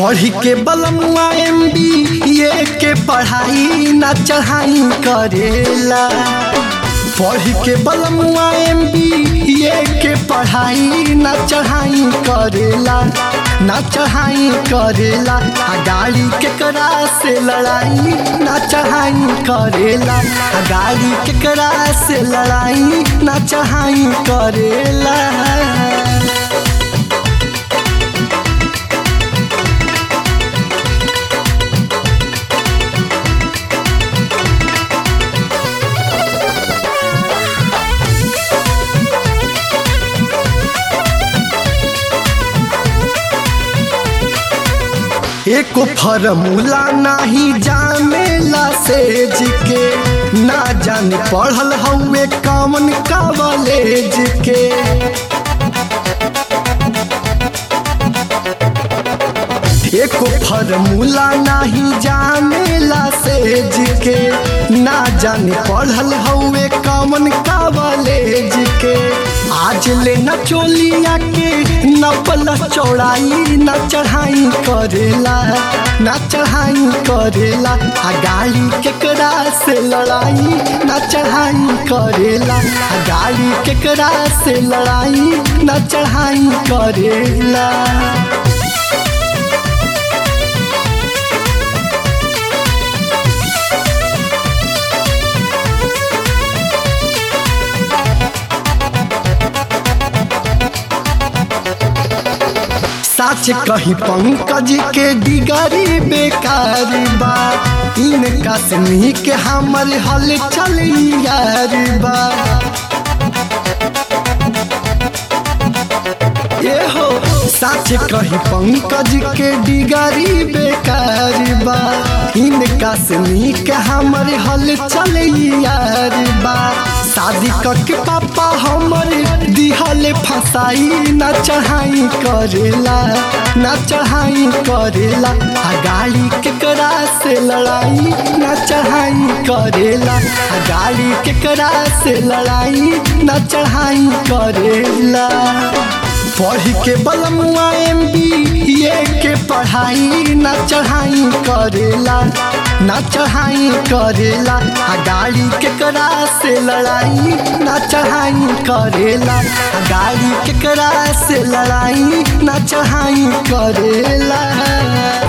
पढ़ी के बलमुआ एम बी ए के पढ़ाई ना चढ़ाई करेला पढ़ी के बलमुआ एम बी ए के पढ़ाई ना चढ़ाई करेला ना चढ़ाई करेला आ गाड़ी केकरा से लड़ाई ना चढ़ाई करेला आ गाड़ी केकरा से लड़ाई ना चढ़ाई करेला एको फॉर्मूला नाही जानेला सेज के ना जाने पढ़ल हउए कौन कॉलेज के एको फॉर्मूला नाही जानेला सेज के ना जाने पढ़ल हउए कौन कॉलेज के आज ले न चोलिया के न पल चौड़ाई न चढ़ाई करेला न चढ़ाई करेला आ गाड़ी केकरा से लड़ाई न चढ़ाई करेला आ गाड़ी केकरा से लड़ाई न चढ़ाई करेला सच कही पंकज के डिगरी बेकार बा इनका से के हमर हल चल यार बा ए हो सच कही पंकज के डिगरी बेकार बा इनका से के हमर हल चल यार बा शादी करके पापा हमर दिहल फसाई ना चढ़ाई करेला ना चढ़ाई करेला आ गाड़ी केकरा से लड़ाई ना चढ़ाई करेला आ गाड़ी केकरा से लड़ाई ना चढ़ाई करेला पढ़ी के बलमुआ एम बी ए के पढ़ाई ना चढ़ाई करेला ना चढ़ाई करेला आ गाड़ी केकरा से लड़ाई ना चढ़ाई करेला आ गाड़ी केकरा से लड़ाई ना चढ़ाई करेला